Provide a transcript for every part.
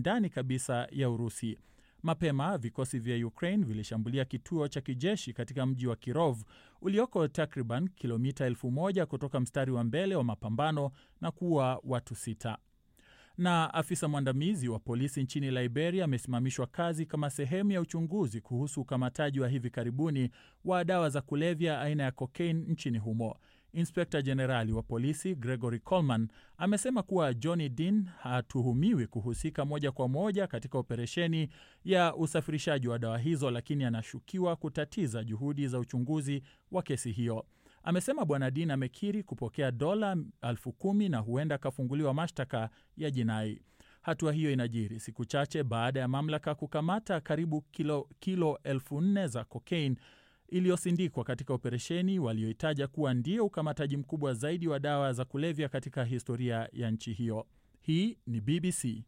ndani kabisa ya Urusi. Mapema vikosi vya Ukraine vilishambulia kituo cha kijeshi katika mji wa Kirov ulioko takriban kilomita elfu moja kutoka mstari wa mbele wa mapambano na kuua watu sita. Na afisa mwandamizi wa polisi nchini Liberia amesimamishwa kazi kama sehemu ya uchunguzi kuhusu ukamataji wa hivi karibuni wa dawa za kulevya aina ya cocaine nchini humo. Inspekta Jenerali wa polisi Gregory Coleman amesema kuwa Johnny Dean hatuhumiwi kuhusika moja kwa moja katika operesheni ya usafirishaji wa dawa hizo, lakini anashukiwa kutatiza juhudi za uchunguzi wa kesi hiyo. Amesema Bwana Dean amekiri kupokea dola elfu kumi na huenda akafunguliwa mashtaka ya jinai. Hatua hiyo inajiri siku chache baada ya mamlaka kukamata karibu kilo, kilo elfu nne za cocaine iliyosindikwa katika operesheni walioitaja kuwa ndio ukamataji mkubwa zaidi wa dawa za kulevya katika historia ya nchi hiyo. Hii ni BBC.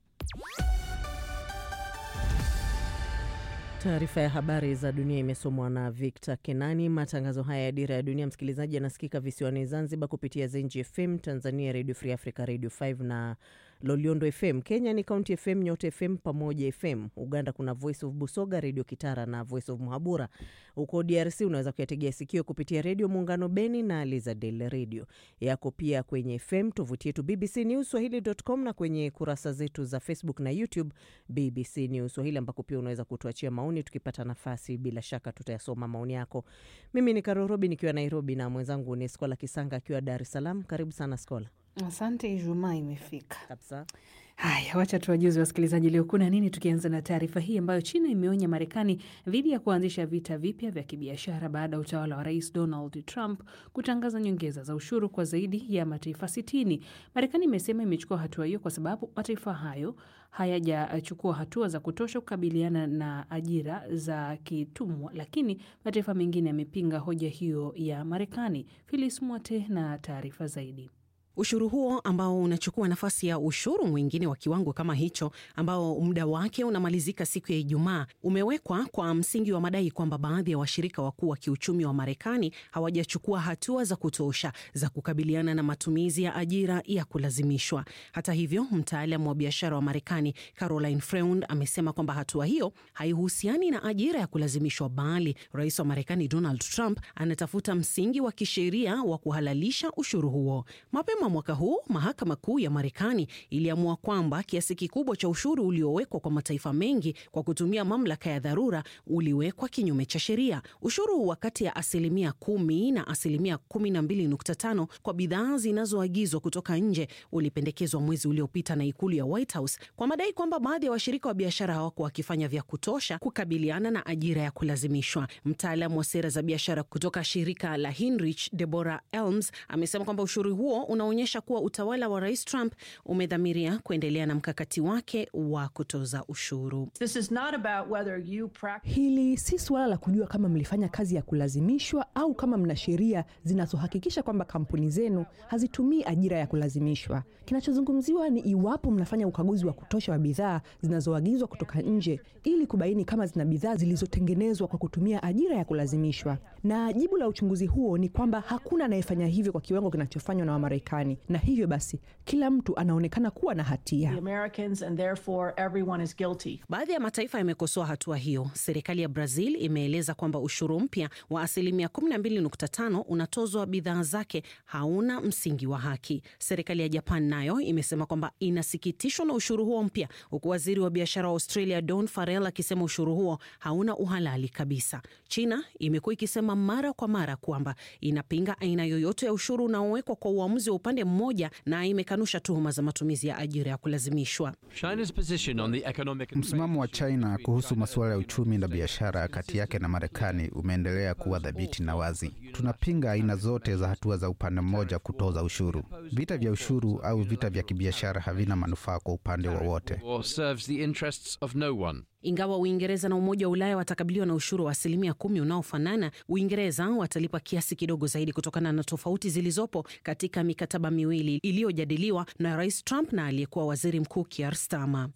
Taarifa ya habari za dunia imesomwa na Victor Kenani. Matangazo haya ya Dira ya Dunia, msikilizaji, yanasikika visiwani Zanzibar kupitia Zenji FM, Tanzania Radio Free Africa, Radio 5 na Loliondo FM. Kenya ni County FM, Nyota FM, Pamoja FM. Uganda kuna Voice of Busoga, Redio Kitara na Voice of Muhabura. Huko DRC unaweza kuyategea sikio kupitia Redio Muungano Beni na Lizadel Radio yako pia kwenye FM, tovuti yetu BBC News Swahili.com na kwenye kurasa zetu za Facebook na YouTube BBC News Swahili, ambako pia unaweza kutuachia maoni. Tukipata nafasi, bila shaka tutayasoma maoni yako. Mimi ni Karorobi nikiwa Nairobi na mwenzangu ni Skola Kisanga akiwa Dar es Salaam. Karibu sana Skola. Asante, Ijumaa imefika kabisa. Haya, wacha tuwajuzi wasikilizaji leo kuna nini, tukianza na taarifa hii ambayo China imeonya Marekani dhidi ya kuanzisha vita vipya vya kibiashara baada ya utawala wa Rais Donald Trump kutangaza nyongeza za ushuru kwa zaidi ya mataifa sitini. Marekani imesema imechukua hatua hiyo kwa sababu mataifa hayo hayajachukua hatua za kutosha kukabiliana na ajira za kitumwa, lakini mataifa mengine yamepinga hoja hiyo ya Marekani. Filis Mwate na taarifa zaidi. Ushuru huo ambao unachukua nafasi ya ushuru mwingine wa kiwango kama hicho ambao muda wake unamalizika siku ya Ijumaa umewekwa kwa msingi wa madai kwamba baadhi ya washirika wakuu wa kiuchumi wa Marekani hawajachukua hatua za kutosha za kukabiliana na matumizi ya ajira ya kulazimishwa. Hata hivyo, mtaalamu wa biashara wa Marekani Caroline Freund amesema kwamba hatua hiyo haihusiani na ajira ya kulazimishwa, bali rais wa Marekani Donald Trump anatafuta msingi wa kisheria wa kuhalalisha ushuru huo. Mapema mwaka huu mahakama kuu ya Marekani iliamua kwamba kiasi kikubwa cha ushuru uliowekwa kwa mataifa mengi kwa kutumia mamlaka ya dharura uliwekwa kinyume cha sheria. Ushuru wa kati ya asilimia kumi na asilimia kumi na mbili nukta tano kwa bidhaa zinazoagizwa kutoka nje ulipendekezwa mwezi uliopita na ikulu ya White House kwa madai kwamba baadhi ya washirika wa biashara hawako wakifanya vya kutosha kukabiliana na ajira ya kulazimishwa. Mtaalamu wa sera za biashara kutoka shirika la Hinrich, Deborah Elms, amesema kwamba ushuru huo unaonyesha kuwa utawala wa Rais Trump umedhamiria kuendelea na mkakati wake wa kutoza ushuru. This is not about whether you practice... Hili si suala la kujua kama mlifanya kazi ya kulazimishwa au kama mna sheria zinazohakikisha kwamba kampuni zenu hazitumii ajira ya kulazimishwa. Kinachozungumziwa ni iwapo mnafanya ukaguzi wa kutosha wa bidhaa zinazoagizwa kutoka nje ili kubaini kama zina bidhaa zilizotengenezwa kwa kutumia ajira ya kulazimishwa. Na jibu la uchunguzi huo ni kwamba hakuna anayefanya hivyo kwa kiwango kinachofanywa na Wamarekani, na hivyo basi kila mtu anaonekana kuwa na hatia. Baadhi ya mataifa yamekosoa hatua hiyo. Serikali ya Brazil imeeleza kwamba ushuru mpya wa asilimia 12.5 unatozwa bidhaa zake hauna msingi wa haki. Serikali ya Japan nayo imesema kwamba inasikitishwa na ushuru huo mpya, huku waziri wa biashara wa Australia Don Farrell akisema ushuru huo hauna uhalali kabisa. China imekuwa ikisema mara kwa mara kwamba inapinga aina yoyote ya ushuru unaowekwa kwa uamuzi wa upande mmoja na imekanusha tuhuma za matumizi ya ajira ya kulazimishwa. Msimamo wa China kuhusu masuala ya uchumi na biashara kati yake na Marekani umeendelea kuwa dhabiti na wazi. Tunapinga aina zote za hatua za upande mmoja kutoza ushuru. Vita vya ushuru au vita vya kibiashara havina manufaa kwa upande wowote. Ingawa Uingereza na Umoja wa Ulaya watakabiliwa na ushuru wa asilimia kumi unaofanana, Uingereza watalipa kiasi kidogo zaidi kutokana na tofauti zilizopo katika mikataba miwili iliyojadiliwa na Rais Trump na aliyekuwa waziri mkuu Keir Starmer.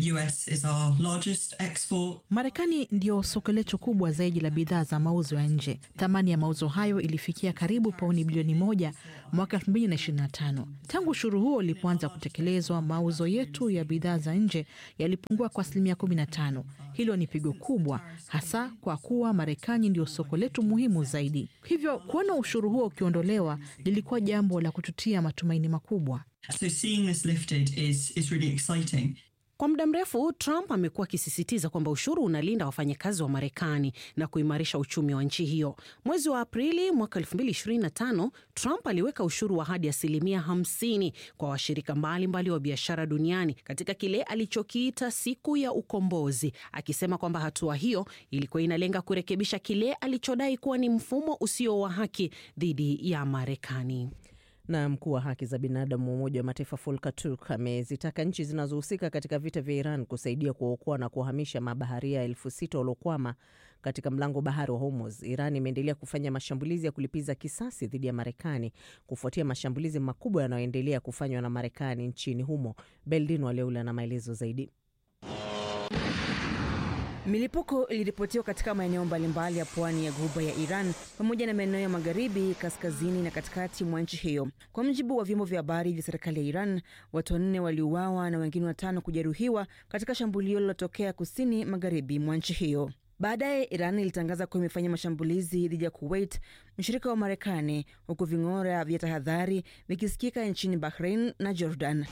Marekani ndiyo soko letu kubwa zaidi la bidhaa za mauzo ya nje. Thamani ya mauzo hayo ilifikia karibu pauni bilioni moja mwaka 2025. Tangu ushuru huo ulipoanza kutekelezwa, mauzo yetu ya bidhaa za nje yalipungua kwa asilimia 15. Hilo ni pigo kubwa, hasa kwa kuwa Marekani ndio soko letu muhimu zaidi. Hivyo kuona ushuru huo ukiondolewa lilikuwa jambo la kututia matumaini makubwa. So seeing this lifted is, is really exciting. Kwa muda mrefu Trump amekuwa akisisitiza kwamba ushuru unalinda wafanyakazi wa Marekani na kuimarisha uchumi wa nchi hiyo. Mwezi wa Aprili mwaka 2025 Trump aliweka ushuru wa hadi asilimia 50 kwa washirika mbalimbali wa biashara duniani katika kile alichokiita siku ya ukombozi, akisema kwamba hatua hiyo ilikuwa inalenga kurekebisha kile alichodai kuwa ni mfumo usio wa haki dhidi ya Marekani. Na mkuu wa haki za binadamu wa Umoja wa Mataifa Volker Turk amezitaka nchi zinazohusika katika vita vya Iran kusaidia kuwaokoa na kuwahamisha mabaharia elfu sita waliokwama katika mlango bahari wa Hormuz. Iran imeendelea kufanya mashambulizi ya kulipiza kisasi dhidi ya Marekani kufuatia mashambulizi makubwa yanayoendelea kufanywa na Marekani nchini humo. Beldin Waleula na maelezo zaidi. Milipuko iliripotiwa katika maeneo mbalimbali ya pwani ya ghuba ya Iran pamoja na maeneo ya magharibi, kaskazini na katikati mwa nchi hiyo. Kwa mujibu wa vyombo vya habari vya serikali ya Iran, watu wanne waliuawa na wengine watano kujeruhiwa katika shambulio lililotokea kusini magharibi mwa nchi hiyo. Baadaye Iran ilitangaza kuwa imefanya mashambulizi dhidi ya Kuwait, mshirika wa Marekani, huku ving'ora vya tahadhari vikisikika nchini Bahrain na Jordan.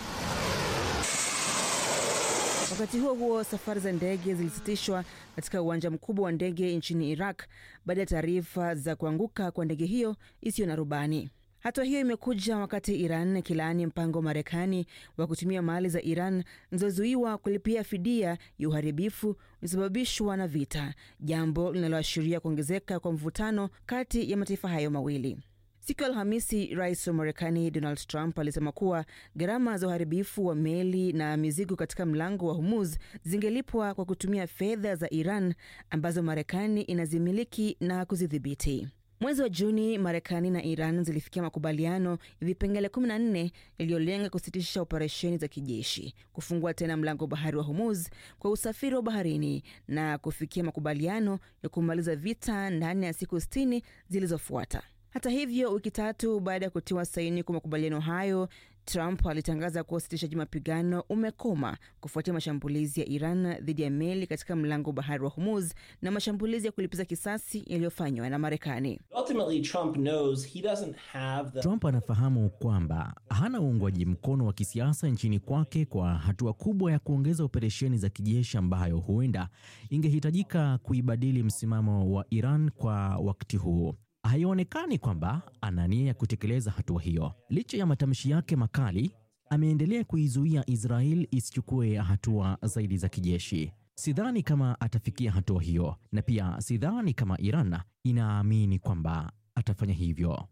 Wakati huo huo, safari za ndege zilisitishwa katika uwanja mkubwa wa ndege nchini Iraq baada ya taarifa za kuanguka kwa ndege hiyo isiyo na rubani. Hatua hiyo imekuja wakati Iran ikilaani mpango wa Marekani wa kutumia mali za Iran zilizozuiwa kulipia fidia ya uharibifu uliosababishwa na vita, jambo linaloashiria kuongezeka kwa mvutano kati ya mataifa hayo mawili. Siku ya Alhamisi, rais wa Marekani Donald Trump alisema kuwa gharama za uharibifu wa meli na mizigo katika mlango wa Hormuz zingelipwa kwa kutumia fedha za Iran ambazo Marekani inazimiliki na kuzidhibiti. Mwezi wa Juni, Marekani na Iran zilifikia makubaliano ya vipengele 14 yaliyolenga kusitisha operesheni za kijeshi, kufungua tena mlango wa bahari wa Hormuz kwa usafiri wa baharini na kufikia makubaliano ya kumaliza vita ndani ya siku 60 zilizofuata. Hata hivyo, wiki tatu baada ya kutiwa saini kwa makubaliano hayo, Trump alitangaza kuwa usitishaji mapigano umekoma kufuatia mashambulizi ya Iran dhidi ya meli katika mlango wa bahari wa Hormuz na mashambulizi ya kulipiza kisasi yaliyofanywa na Marekani. The... Trump anafahamu kwamba hana uungwaji mkono wa kisiasa nchini kwake kwa hatua kubwa ya kuongeza operesheni za kijeshi ambayo huenda ingehitajika kuibadili msimamo wa Iran kwa wakati huu. Haionekani kwamba ana nia ya kutekeleza hatua hiyo. Licha ya matamshi yake makali, ameendelea kuizuia Israel isichukue hatua zaidi za kijeshi. Sidhani kama atafikia hatua hiyo, na pia sidhani kama Iran inaamini kwamba atafanya hivyo.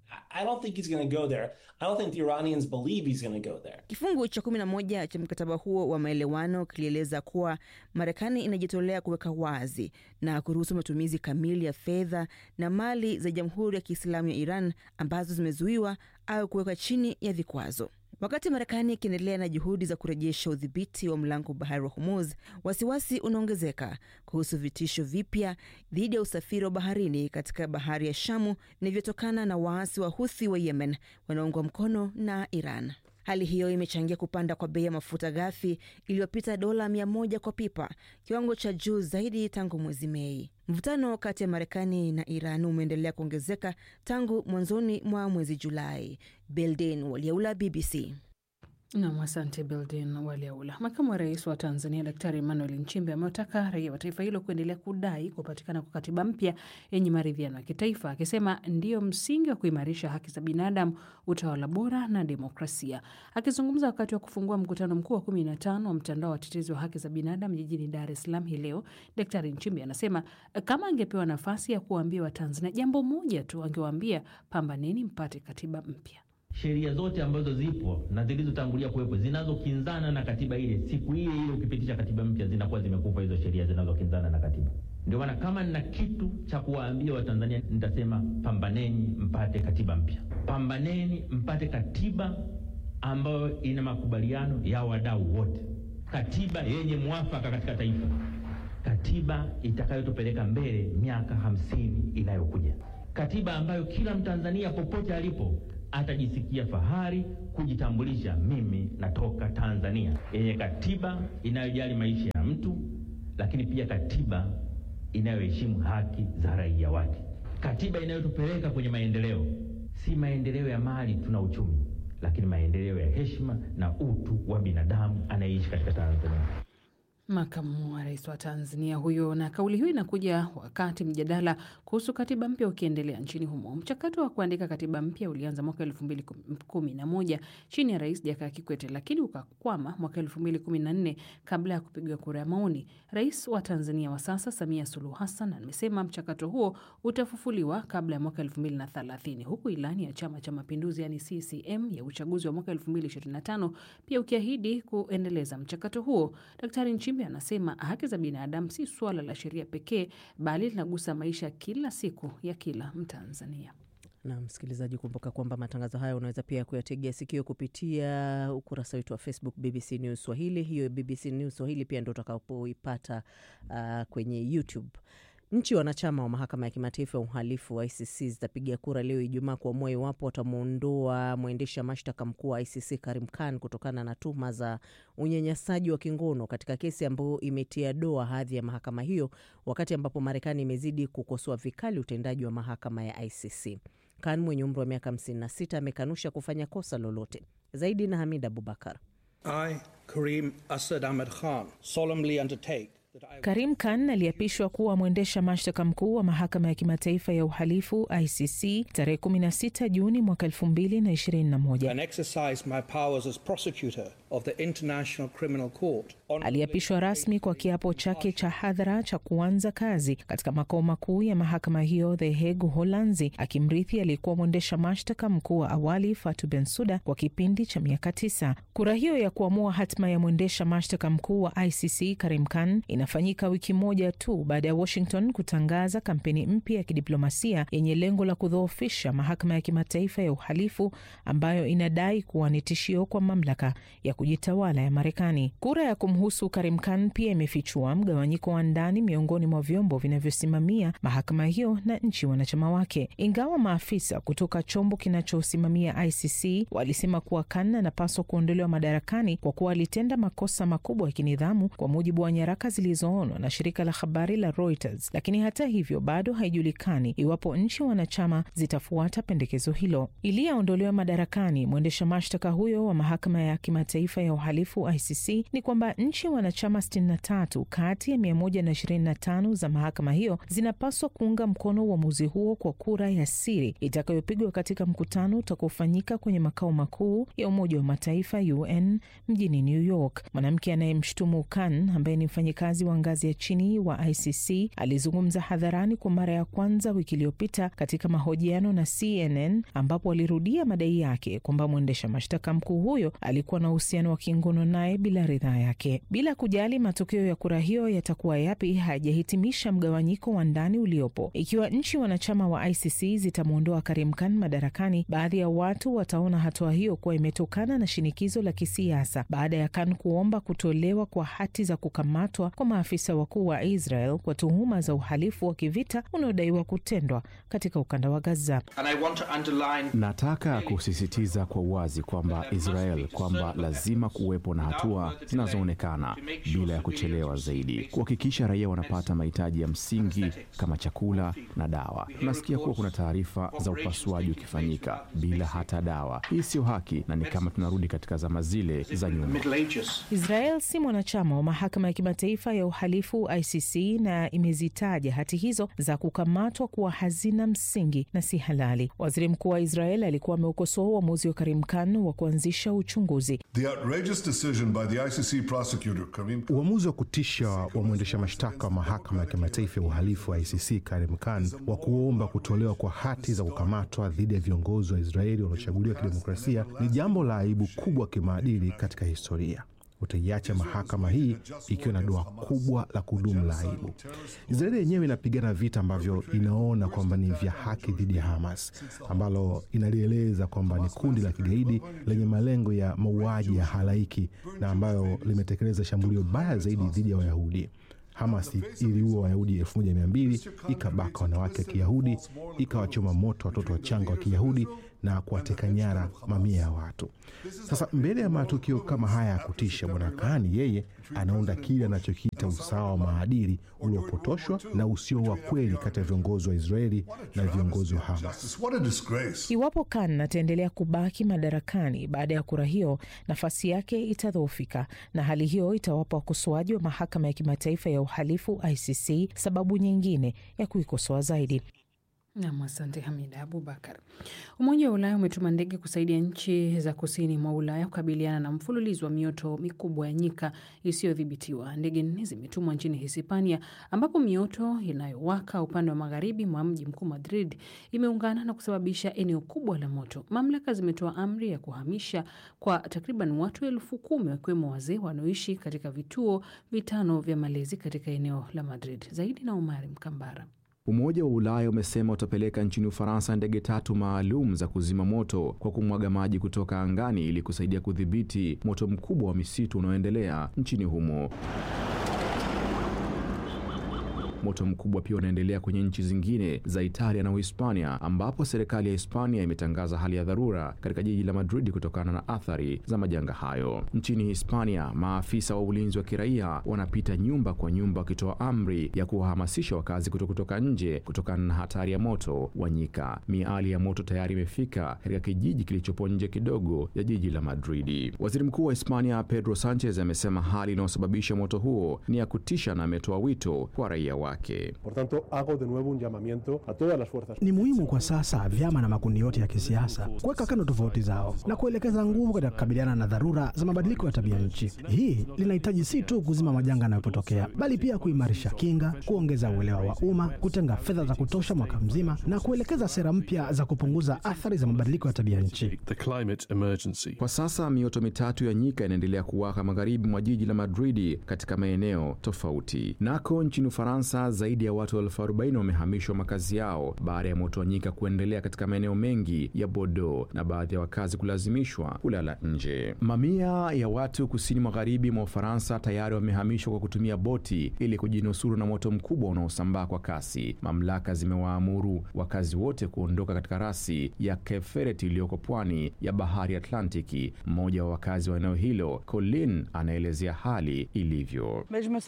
Kifungu cha 11 cha mkataba huo wa maelewano kilieleza kuwa Marekani inajitolea kuweka wazi na kuruhusu matumizi kamili ya fedha na mali za Jamhuri ya Kiislamu ya Iran ambazo zimezuiwa au kuwekwa chini ya vikwazo. Wakati Marekani ikiendelea na juhudi za kurejesha udhibiti wa mlango wa bahari wa Hormuz, wasiwasi unaongezeka kuhusu vitisho vipya dhidi ya usafiri wa baharini katika bahari ya Shamu vinavyotokana na waasi wa Huthi wa Yemen wanaoungwa mkono na Iran. Hali hiyo imechangia kupanda kwa bei ya mafuta ghafi iliyopita dola mia moja kwa pipa, kiwango cha juu zaidi tangu mwezi Mei. Mvutano kati ya Marekani na Iran umeendelea kuongezeka tangu mwanzoni mwa mwezi Julai. Belden Waliaula, BBC. Nam, asante Beldin Waliaula. Makamu wa rais wa Tanzania Daktari Emmanuel Nchimbi amewataka raia wa taifa hilo kuendelea kudai kupatikana kwa katiba mpya yenye maridhiano ya kitaifa, akisema ndiyo msingi wa kuimarisha haki za binadamu, utawala bora na demokrasia. Akizungumza wakati wa kufungua mkutano mkuu wa kumi na tano wa mtandao wa watetezi wa haki za binadamu jijini Dar es Salaam hii leo, Daktari Nchimbi anasema kama angepewa nafasi ya kuwaambia Watanzania jambo moja tu, angewaambia pambaneni mpate katiba mpya. sheria zote ambazo zipo na zilizotangulia kuwepo zinazokinzana na katiba ile, siku ile ile ukipitisha katiba mpya zinakuwa zimekufa hizo sheria zinazokinzana na katiba. Ndio maana kama nina kitu cha kuwaambia Watanzania nitasema pambaneni mpate katiba mpya, pambaneni mpate katiba ambayo ina makubaliano ya wadau wote, katiba yenye mwafaka katika taifa, katiba itakayotupeleka mbele miaka hamsini inayokuja, katiba ambayo kila Mtanzania popote alipo atajisikia fahari kujitambulisha, mimi natoka Tanzania, yenye katiba inayojali maisha ya mtu, lakini pia katiba inayoheshimu haki za raia wake, katiba inayotupeleka kwenye maendeleo, si maendeleo ya mali tuna uchumi, lakini maendeleo ya heshima na utu wa binadamu anayeishi katika Tanzania. Makamu wa rais wa Tanzania huyo. Na kauli hiyo inakuja wakati mjadala kuhusu katiba mpya ukiendelea nchini humo. Mchakato wa kuandika katiba mpya ulianza mwaka elfu mbili kumi na moja chini ya Rais Jakaya Kikwete, lakini ukakwama mwaka elfu mbili kumi na nne kabla ya kupigwa kura ya maoni. Rais wa Tanzania wa sasa Samia Suluhu Hassan amesema mchakato huo utafufuliwa kabla ya mwaka elfu mbili na thelathini huku ilani ya Chama cha Mapinduzi yani CCM ya uchaguzi wa mwaka elfu mbili ishirini na tano pia ukiahidi kuendeleza mchakato huo. Daktari Nchimbi anasema haki za binadamu si suala la sheria pekee, bali linagusa maisha kila siku ya kila Mtanzania. Na msikilizaji, kumbuka kwamba matangazo haya unaweza pia kuyategea sikio kupitia ukurasa wetu wa Facebook BBC News Swahili. Hiyo BBC News Swahili pia ndo utakapoipata uh, kwenye YouTube. Nchi wanachama wa mahakama ya kimataifa ya uhalifu wa ICC zitapiga kura leo Ijumaa kuamua iwapo watamwondoa mwendesha mashtaka mkuu wa ICC Karim Khan kutokana na tuhuma za unyanyasaji wa kingono katika kesi ambayo imetia doa hadhi ya mahakama hiyo, wakati ambapo Marekani imezidi kukosoa vikali utendaji wa mahakama ya ICC. Khan mwenye umri wa miaka 56 amekanusha kufanya kosa lolote. Zaidi na Hamid Abubakar. I, Karim Asad Ahmed Khan, solemnly undertake Karim Khan aliapishwa kuwa mwendesha mashtaka mkuu wa mahakama ya kimataifa ya uhalifu ICC tarehe 16 Juni mwaka 2021. and exercise my powers as prosecutor of the International Criminal Court. Aliapishwa rasmi kwa kiapo chake cha hadhara cha kuanza kazi katika makao makuu ya mahakama hiyo The Hague, Uholanzi, akimrithi aliyekuwa mwendesha mashtaka mkuu wa awali Fatu Bensuda kwa kipindi cha miaka tisa. Kura hiyo ya kuamua hatima ya mwendesha mashtaka mkuu wa ICC Karim Khan inafanyika wiki moja tu baada ya Washington kutangaza kampeni mpya ya kidiplomasia yenye lengo la kudhoofisha mahakama ya kimataifa ya uhalifu ambayo inadai kuwa ni tishio kwa mamlaka ya kujitawala ya Marekani. Kura ya kumhusu Karim Khan pia imefichua mgawanyiko wa ndani miongoni mwa vyombo vinavyosimamia mahakama hiyo na nchi wanachama wake. Ingawa maafisa kutoka chombo kinachosimamia ICC walisema kuwa Khan anapaswa kuondolewa madarakani kwa kuwa alitenda makosa makubwa ya kinidhamu kwa mujibu wa nyaraka zilizoonwa na shirika la habari la Reuters, lakini hata hivyo bado haijulikani iwapo nchi wanachama zitafuata pendekezo hilo. Ili aondolewe madarakani mwendesha mashtaka huyo wa mahakama ya kimataifa ya uhalifu ICC, ni kwamba nchi wanachama 63 kati ya 125 za mahakama hiyo zinapaswa kuunga mkono uamuzi huo kwa kura ya siri itakayopigwa katika mkutano utakaofanyika kwenye makao makuu ya Umoja wa Mataifa UN mjini New York. Mwanamke anayemshutumu Khan ambaye ni mfanyikazi wa ngazi ya chini wa ICC alizungumza hadharani kwa mara ya kwanza wiki iliyopita katika mahojiano na CNN ambapo alirudia madai yake kwamba mwendesha mashtaka mkuu huyo alikuwa na uhusiano wa kingono naye bila ridhaa yake. Bila kujali matokeo ya kura hiyo yatakuwa yapi, hajahitimisha mgawanyiko wa ndani uliopo. Ikiwa nchi wanachama wa ICC zitamwondoa Karim Khan madarakani, baadhi ya watu wataona hatua hiyo kuwa imetokana na shinikizo la kisiasa baada ya Khan kuomba kutolewa kwa hati za kukamatwa kwa maafisa wakuu wa Israel kwa tuhuma za uhalifu wa kivita unaodaiwa kutendwa katika ukanda wa Gaza. And I want to underline Nataka kusisitiza kwa uwazi kwamba Israel kwamba lazima kuwepo na hatua zinazoonekana bila ya kuchelewa zaidi, kuhakikisha raia wanapata mahitaji ya msingi kama chakula na dawa. Tunasikia kuwa kuna taarifa za upasuaji ukifanyika bila hata dawa. Hii sio haki na ni kama tunarudi katika zama zile za nyuma. Israel si mwanachama wa mahakama ya kimataifa ya Uhalifu ICC na imezitaja hati hizo za kukamatwa kuwa hazina msingi na si halali. Waziri Mkuu wa Israel alikuwa ameukosoa uamuzi wa Karim Khan wa kuanzisha uchunguzi. Uamuzi wa kutisha wa mwendesha mashtaka wa mahakama ya kimataifa ya uhalifu wa ICC Karim Khan wa kuomba kutolewa kwa hati za kukamatwa dhidi ya viongozi wa Israeli waliochaguliwa kidemokrasia ni jambo la aibu kubwa kimaadili katika historia. Utaiacha mahakama hii ikiwa na doa kubwa la kudumu la aibu. Israeli yenyewe inapigana vita ambavyo inaona kwamba ni vya haki dhidi ya Hamas, ambalo inalieleza kwamba ni kundi la kigaidi lenye malengo ya mauaji ya halaiki na ambayo limetekeleza shambulio baya zaidi dhidi ya Wayahudi. Hamas iliua Wayahudi elfu moja mia mbili ikabaka wanawake wa Kiyahudi, ikawachoma moto watoto wachanga wa Kiyahudi na kuwateka nyara mamia ya watu. Sasa mbele ya matukio kama haya ya kutisha, Bwana Kahani yeye anaunda kile anachokiita usawa wa maadili uliopotoshwa na usio wa kweli kati ya viongozi wa Israeli na viongozi wa Hamas. Iwapo Khan ataendelea kubaki madarakani baada ya kura hiyo, nafasi yake itadhoofika, na hali hiyo itawapa wakosoaji wa mahakama ya kimataifa ya uhalifu ICC sababu nyingine ya kuikosoa zaidi. Nam, asante Hamida Abubakar. Umoja wa Ulaya umetuma ndege kusaidia nchi za kusini mwa Ulaya kukabiliana na mfululizo wa mioto mikubwa ya nyika isiyodhibitiwa. Ndege nne zimetumwa nchini Hispania, ambapo mioto inayowaka upande wa magharibi mwa mji mkuu Madrid imeungana na kusababisha eneo kubwa la moto. Mamlaka zimetoa amri ya kuhamisha kwa takriban watu elfu kumi wakiwemo wazee wanaoishi katika vituo vitano vya malezi katika eneo la Madrid. Zaidi na Umari Mkambara. Umoja wa Ulaya umesema utapeleka nchini Ufaransa ndege tatu maalum za kuzima moto kwa kumwaga maji kutoka angani ili kusaidia kudhibiti moto mkubwa wa misitu unaoendelea nchini humo. Moto mkubwa pia unaendelea kwenye nchi zingine za Italia na Uhispania, ambapo serikali ya Hispania imetangaza hali ya dharura katika jiji la Madrid kutokana na athari za majanga hayo. Nchini Hispania, maafisa wa ulinzi wa kiraia wanapita nyumba kwa nyumba wakitoa amri ya kuwahamasisha wakazi kuto kutoka nje kutokana na hatari ya moto wa nyika. Miali ya moto tayari imefika katika kijiji kilichopo nje kidogo ya jiji la Madridi. Waziri Mkuu wa Hispania Pedro Sanchez amesema hali inayosababisha moto huo ni ya kutisha na ametoa wito kwa raia wake. Ni muhimu kwa sasa vyama na makundi yote ya kisiasa kuweka kando tofauti zao na kuelekeza nguvu katika kukabiliana na dharura za mabadiliko ya tabia nchi. Hii linahitaji si tu kuzima majanga yanayotokea, bali pia kuimarisha kinga, kuongeza uelewa wa umma, kutenga fedha za kutosha mwaka mzima na kuelekeza sera mpya za kupunguza athari za mabadiliko ya tabia nchi. Kwa sasa mioto mitatu ya nyika inaendelea kuwaka magharibi mwa jiji la Madridi katika maeneo tofauti. Nako nchini Ufaransa zaidi ya watu elfu arobaini wamehamishwa makazi yao baada ya moto wa nyika kuendelea katika maeneo mengi ya Bordeaux na baadhi ya wakazi kulazimishwa kulala nje. Mamia ya watu kusini magharibi mwa Ufaransa tayari wamehamishwa kwa kutumia boti ili kujinusuru na moto mkubwa unaosambaa kwa kasi. Mamlaka zimewaamuru wakazi wote kuondoka katika rasi ya Cape Ferret iliyoko pwani ya bahari Atlantiki. Mmoja wa wakazi wa eneo hilo, Colin, anaelezea hali ilivyo.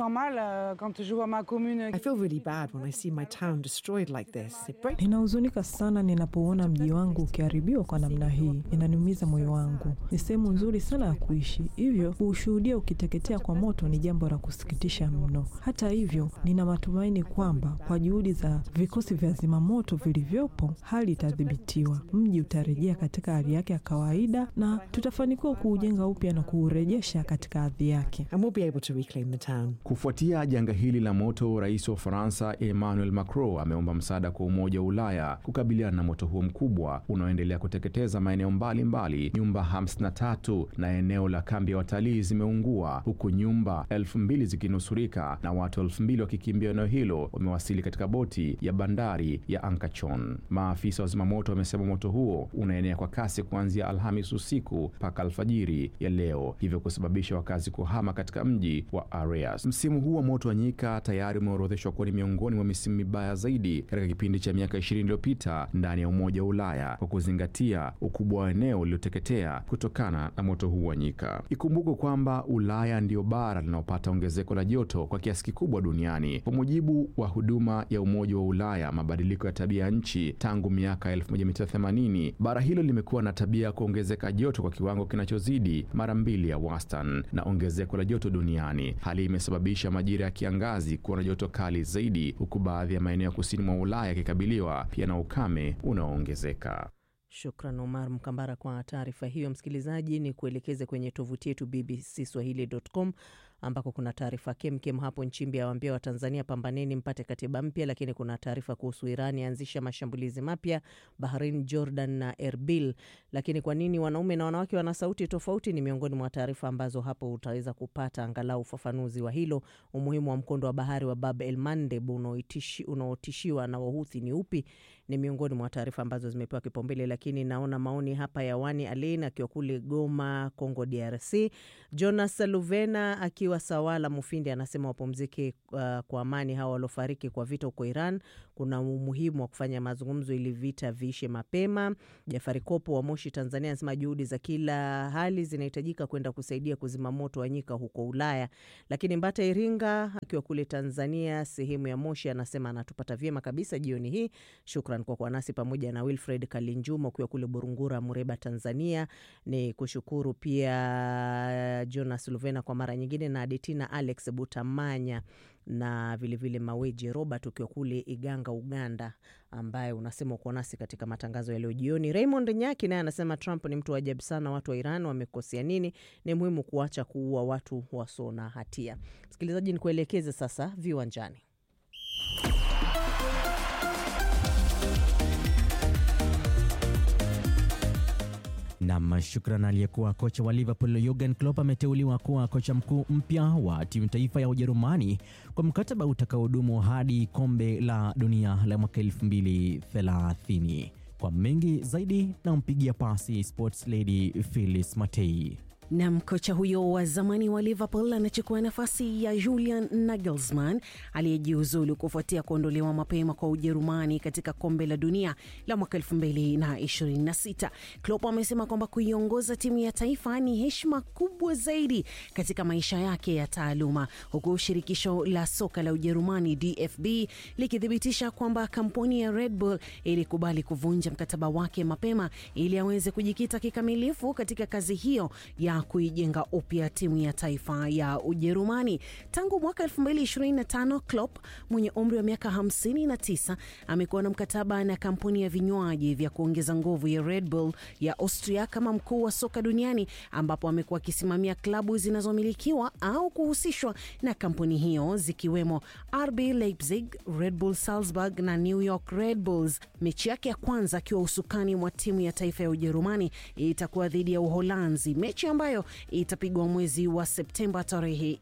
Ninahuzunika sana ninapoona mji wangu ukiharibiwa kwa namna hii, inaniumiza moyo wangu. Ni sehemu nzuri sana ya kuishi, hivyo kuushuhudia ukiteketea kwa moto ni jambo la kusikitisha mno. Hata hivyo, nina matumaini kwamba kwa juhudi za vikosi vya zimamoto vilivyopo, hali itadhibitiwa, mji utarejea katika hali yake ya kawaida na tutafanikiwa kuujenga upya na kuurejesha katika hadhi yake. Kufuatia janga hili la moto, rais wa Ufaransa Emmanuel Macron ameomba msaada kwa Umoja wa Ulaya kukabiliana na moto huo mkubwa unaoendelea kuteketeza maeneo mbalimbali. Nyumba 53 na eneo la kambi ya watalii zimeungua huku nyumba elfu mbili zikinusurika na watu elfu mbili wakikimbia eneo hilo wamewasili katika boti ya bandari ya Ankachon. Maafisa wa zimamoto wamesema moto huo unaenea kwa kasi kuanzia Alhamis usiku mpaka alfajiri ya leo, hivyo kusababisha wakazi kuhama katika mji wa Areas. Msimu huu wa moto wa nyika tayari umeorodhesha imeorodheshwa kuwa ni miongoni mwa misimu mibaya zaidi katika kipindi cha miaka 20 iliyopita ndani ya Umoja wa Ulaya kwa kuzingatia ukubwa wa eneo lililoteketea kutokana na moto huu wa nyika. Ikumbukwe kwamba Ulaya ndiyo bara linalopata ongezeko la joto kwa kiasi kikubwa duniani. Kwa mujibu wa huduma ya Umoja wa Ulaya mabadiliko ya tabia ya nchi, tangu miaka 1980 bara hilo limekuwa na tabia ya kuongezeka joto kwa kiwango kinachozidi mara mbili ya wastani na ongezeko la joto duniani. Hali imesababisha majira ya kiangazi kuwa na joto kali zaidi, huku baadhi ya maeneo ya kusini mwa Ulaya yakikabiliwa pia na ukame unaoongezeka. Shukran Omar Mkambara kwa taarifa hiyo. Msikilizaji, ni kuelekeze kwenye tovuti yetu bbcswahili.com ambako kuna taarifa kemkem hapo. Nchimbi awaambia Watanzania pambaneni mpate katiba mpya, lakini kuna taarifa kuhusu Iran yaanzisha mashambulizi mapya Bahrain, Jordan na Erbil. Lakini kwa nini wanaume na wanawake wana sauti tofauti? Ni miongoni mwa taarifa ambazo hapo utaweza kupata angalau ufafanuzi wa hilo. Umuhimu wa mkondo wa bahari wa Bab el Mandeb unaotishiwa na Wahuthi ni upi? Ni miongoni mwa taarifa ambazo zimepewa kipaumbele, lakini naona maoni hapa ya Wani Alein akiwa kule Goma, Congo DRC. Jonas Luvena akiwa Sawala Mufindi anasema wapumzike uh, kwa amani hawa waliofariki kwa vita huko Iran. Kuna umuhimu wa kufanya mazungumzo ili vita viishe mapema. Jafari Kopo wa Moshi, Tanzania anasema juhudi za kila hali zinahitajika kwenda kusaidia kuzima moto wa nyika huko Ulaya. Lakini Mbata Iringa akiwa kule Tanzania sehemu ya Moshi anasema anatupata vyema kabisa jioni hii. Shukran kwa kuwa nasi pamoja na Wilfred Kalinjuma ukiwa kule Burungura, Mureba, Tanzania. Ni kushukuru pia Jonas Luvena kwa mara nyingine na Adetina Alex Butamanya na vilevile vile Maweji Robert ukiwa kule Iganga, Uganda, ambaye unasema uko nasi katika matangazo ya leo jioni. Raymond Nyaki naye anasema Trump ni mtu wa ajabu sana. Watu wa Iran wamekosea nini? Ni muhimu kuacha kuua watu wasio na hatia. Msikilizaji, ni kuelekeze sasa viwanjani. Nam, shukran. Aliyekuwa kocha wa Liverpool Jurgen Klopp ameteuliwa kuwa kocha mkuu mpya wa timu taifa ya Ujerumani kwa mkataba utakaodumu hadi kombe la dunia la mwaka 2030. Kwa mengi zaidi, nampigia pasi sports lady Phyllis Matei. Nam, kocha huyo wa zamani wa Liverpool anachukua nafasi ya Julian Nagelsmann aliyejiuzulu kufuatia kuondolewa mapema kwa Ujerumani katika kombe la dunia la mwaka 2026. Klopp amesema kwamba kuiongoza timu ya taifa ni heshima kubwa zaidi katika maisha yake ya taaluma, huku shirikisho la soka la Ujerumani DFB likithibitisha kwamba kampuni ya Red Bull ilikubali kuvunja mkataba wake mapema ili aweze kujikita kikamilifu katika kazi hiyo ya kuijenga upya timu ya taifa ya Ujerumani. Tangu mwaka 2025, Klopp mwenye umri wa miaka 59 amekuwa na mkataba na kampuni ya vinywaji vya kuongeza nguvu ya Red Bull ya Austria kama mkuu wa soka duniani, ambapo amekuwa akisimamia klabu zinazomilikiwa au kuhusishwa na kampuni hiyo zikiwemo RB Leipzig, Red Bull Salzburg na New York Red Bulls. Mechi yake ya kwanza akiwa usukani mwa timu ya taifa ya Ujerumani itakuwa dhidi ya Uholanzi, mechi ambayo itapigwa mwezi wa Septemba tarehe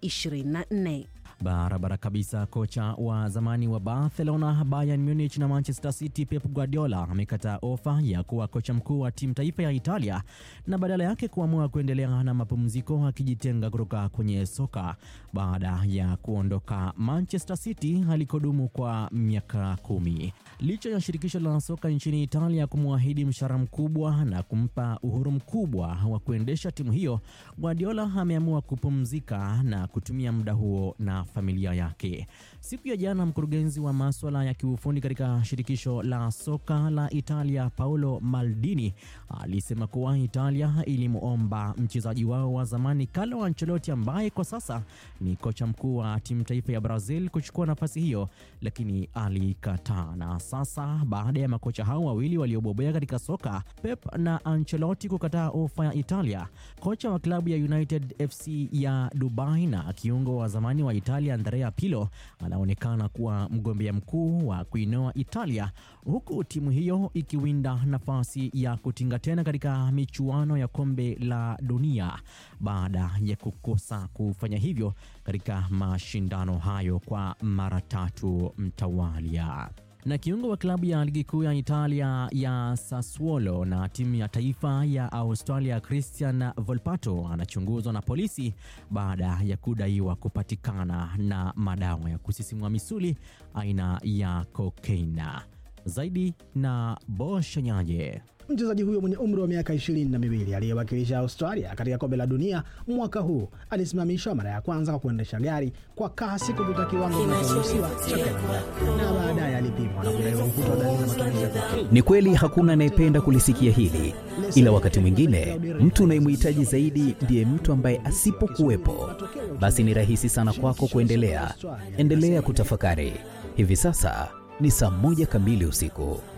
24. Barabara kabisa. Kocha wa zamani wa Barcelona, Bayern Munich na Manchester City Pep Guardiola amekataa ofa ya kuwa kocha mkuu wa timu taifa ya Italia na badala yake kuamua kuendelea na mapumziko akijitenga kutoka kwenye soka baada ya kuondoka Manchester City alikodumu kwa miaka kumi. Licha ya shirikisho la soka nchini Italia kumwahidi mshahara mkubwa na kumpa uhuru mkubwa wa kuendesha timu hiyo, Guardiola ameamua kupumzika na kutumia muda huo na familia yake. Siku ya jana, mkurugenzi wa maswala ya kiufundi katika shirikisho la soka la Italia Paolo Maldini alisema kuwa Italia ilimwomba mchezaji wao wa zamani Carlo Ancelotti ambaye kwa sasa ni kocha mkuu wa timu taifa ya Brazil kuchukua nafasi hiyo, lakini alikataa. Na sasa baada ya makocha hao wawili waliobobea katika soka Pep na Ancelotti kukataa ofa ya Italia, kocha wa klabu ya United FC ya Dubai na kiungo wa zamani wa Italia Andrea Pirlo anaonekana kuwa mgombea mkuu wa kuinoa Italia, huku timu hiyo ikiwinda nafasi ya kutinga tena katika michuano ya kombe la dunia baada ya kukosa kufanya hivyo katika mashindano hayo kwa mara tatu mtawalia. Na kiungo wa klabu ya ligi kuu ya Italia ya Sassuolo na timu ya taifa ya Australia Christian Volpato anachunguzwa na polisi baada ya kudaiwa kupatikana na madawa ya kusisimua misuli aina ya kokaina. Zaidi na Boshanyaje. Mchezaji huyo mwenye umri wa miaka ishirini na miwili aliyewakilisha Australia katika kombe la dunia mwaka huu alisimamishwa mara ya kwanza kwa kuendesha gari kwa kasi kupita kiwango kinachoruhusiwa cha kawaida na baadaye alipimwa na kudaiwa kukutwa dalili za matumizi ya kokaini. Ni kweli hakuna anayependa kulisikia hili, ila wakati mwingine mtu unayemhitaji zaidi ndiye mtu ambaye asipokuwepo, basi ni rahisi sana kwako kuendelea. Endelea kutafakari. Hivi sasa ni saa moja kamili usiku.